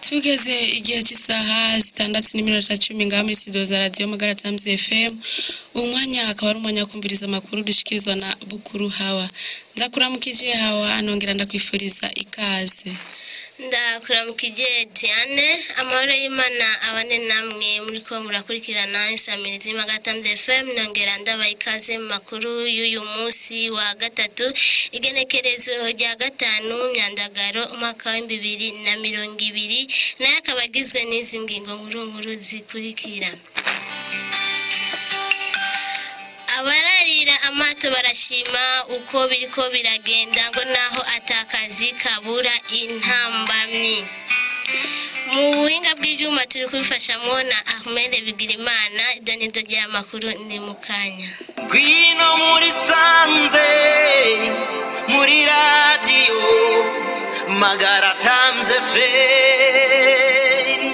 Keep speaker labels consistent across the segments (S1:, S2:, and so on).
S1: tugeze igihe cy'isaha zitandatu n'iminota cumi ngaha muri studio za radiyo magara times fm umwanya akaba ari umwanya wo kumviriza amakuru dushikirizwa na bukuru hawa ndakuramukije hawa nongera ndakwifuriza ikaze
S2: ndakuramukije Diane amahoro y'Imana abane namwe muri ko murakurikirana insamirizi magatamze FM nongera ndabaha ikaze mu makuru y'uyu munsi wa gatatu igenekerezo rya gatanu myandagaro umwaka wa bibiri na mirongo ibiri nayo akaba agizwe n'izi ngingo nkuru nkuru zikurikira abararira amato barashima uko biriko biragenda ngo naho atakazi kabura intambamyi mu buhinga bw'ibyuma turi kubifashamo na ahmed bigirimana idonido ry'amakuru ni mu kanya
S3: Gwino muri sanze muri radiyo magara tamze feri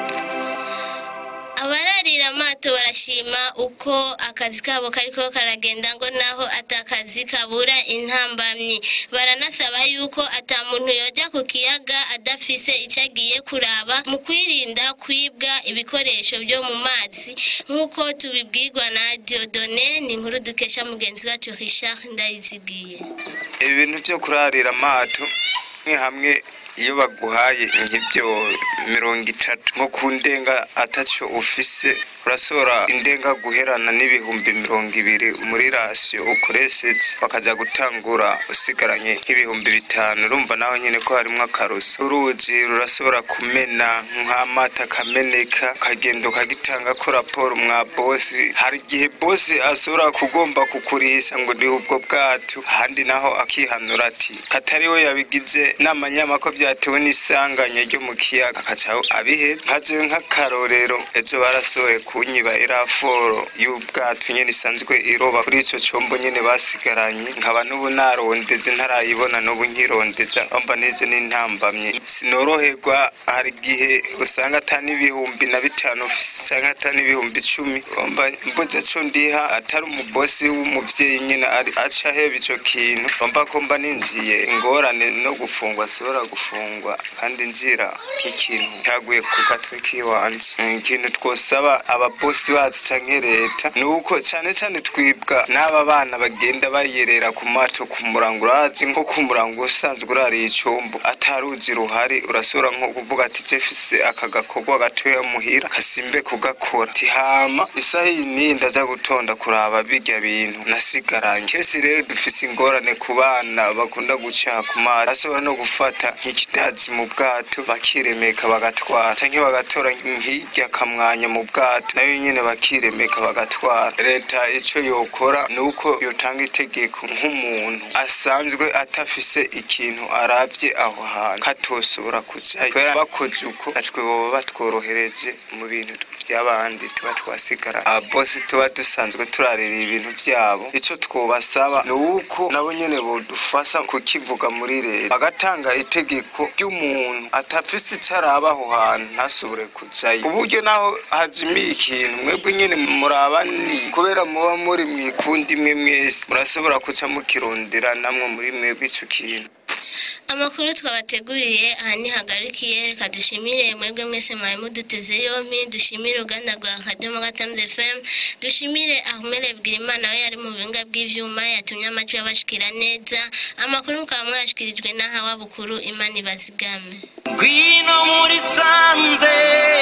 S2: abararira amato barashima uko akazi kabo kariko karagenda ngo naho atakazi kabura intambamyi baranasaba yuko ata muntu yoja ku kiyaga adafise icyo agiye kuraba mu kwirinda kwibwa ibikoresho byo mu mazi nk'uko tubibwirwa na diodone ni inkuru dukesha mugenzi wacu richard ndayizigiye
S4: ibintu byo kurarira amato ni hamwe iyo baguhaye nk'ibyo mirongo itatu nko ku ndenga ataco ufise urasora indenga guherana n'ibihumbi mirongo ibiri muri rasiyo ukoresheje bakaja gutangura usigaranye nk'ibihumbi bitanu urumva naho nyine ko harimwo akaruso uruzi rurashobora kumena nk'amata akameneka ukagenda ukagitanga ko raporo mwa bosi hari igihe bosi ashobora kugomba kukurisha ngo ni ubwo bwato ahandi naho akihanura ati katari we yabigize n'amanyama ko byatewe n'isanganya ryo mu kiyaga akaca abihe nkajewe nk'akarorero ejo barasohoye kunyiba iraforo y'ubwato nyene isanzwe iroba kuri ico combo nyene basigaranye nkaba n'ubu narondeze ntarayibona n'ubu nkirondeza omba neze n'intambamye sinoroherwa hari igihe usanga ata n'ibihumbi na bitanu ufise canke ata n'ibihumbi icumi omba mbuze co ndiha atari umubosi w'umuvyeyi nyene ari aca aheba ico kintu omba ko mba ninjiye ingorane no gufungwa sibora gufungwa kandi njira nk'ikintu cyaguye ku gatwe k'iwanje ikintu twosaba ababosi bacu canke leta ni uko cane cane twibwa n'aba bana bagenda bayerera ku mato ku murango urazi nko ku murango usanzwe urariye icumbu ataruzi ruhari urashobora nko kuvuga ati jefise aka gakorwa gatoya muhira kasimbe kugakora tihama isaha iyi niyi ndaza gutonda kuraba birya bintu nasigaranye kesi rero dufise ingorane ku bana bakunda gucaha ku mazi bashobora no gufata nk'ikidazi mu bwato bakiremeka bagatwara canke bagatora nk'irya kamwanya mu bwato nayo nyene bakiremeka bagatwara leta ico yokora ni uko yotanga itegeko nk'umuntu asanzwe atafise ikintu aravye aho hantu katosobora kujayo kubera bakoze uko natwe boba batworohereje mu bintu vy'abandi tuba twasigara ababosi tuba dusanzwe turarira ibintu vyabo ico twobasaba ni uko nabo nyene bodufasha kukivuga muri leta bagatanga itegeko ry'umuntu atafise ico araba aho hantu ntasubure kujayo ku buryo naho hajimiye ikintu mwebwe nyene murabani kubera muba muri mwikundi imwe mwese murashobora kuca mukirondera namwe muri mwebwe ico kintu
S2: amakuru twabateguriye aha ntihagarikiye reka dushimire mwebwe mwese mwari muduteze yompi dushimire uruganda rwa kadomo gatamze fm dushimire ahumere bwirimana we yari mu bihinga bw'ivyuma yatumye amajwi abashikira neza amakuru mukaba mwashikirijwe n'ahawa bukuru imana ibazigame
S3: Gwino muri sanze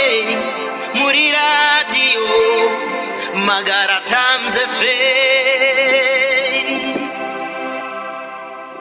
S3: muri radiyo magara tamze feri